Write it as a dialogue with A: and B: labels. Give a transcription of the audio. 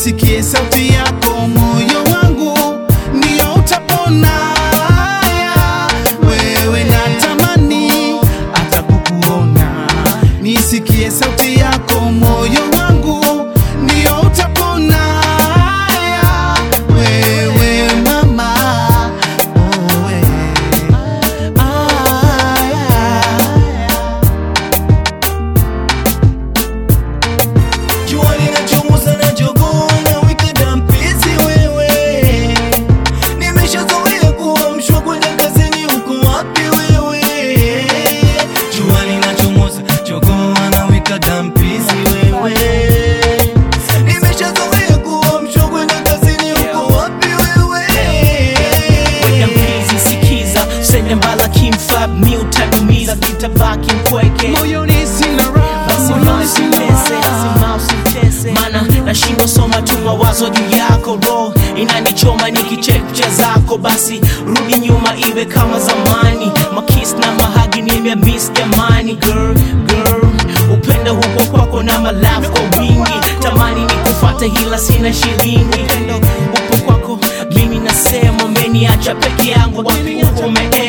A: nisikie sauti yako, moyo wangu ndio utapona. Wewe natamani hata kukuona, nisikie sauti yako, moyo wangu ndio utapona. Wewe mama, oh, we. Ah, yeah.
B: Jua linachomoza na jogoo na wika dampizi wewe, nimeshazoea kuamshwa kwenda kazini, uko wapi wewe? Jua linachomoza jogoo na wika dampizi wewe, nimeshazoea kuamshwa kwenda kazini, uko wapi wewe?
C: Weka mbizi sikiza sende mbala kimfab mi utadumiza vitabaki mpweke
A: moyoni sina raha,
C: Basi
A: moyoni sina
C: mausitese,
A: raha.
C: mausitese. mana nashindwa soma tu mawazo juu yako ro inanichoma nikichek picha zako basi rudi nyuma iwe kama zamani makis na mahagi nimemis jamani girl, girl. upendo huko kwako na malafu kwa wingi tamani ni kufata hila sina shilingi upendo upo kwako mimi nasema umeniacha peke yangu wapi uko umeenda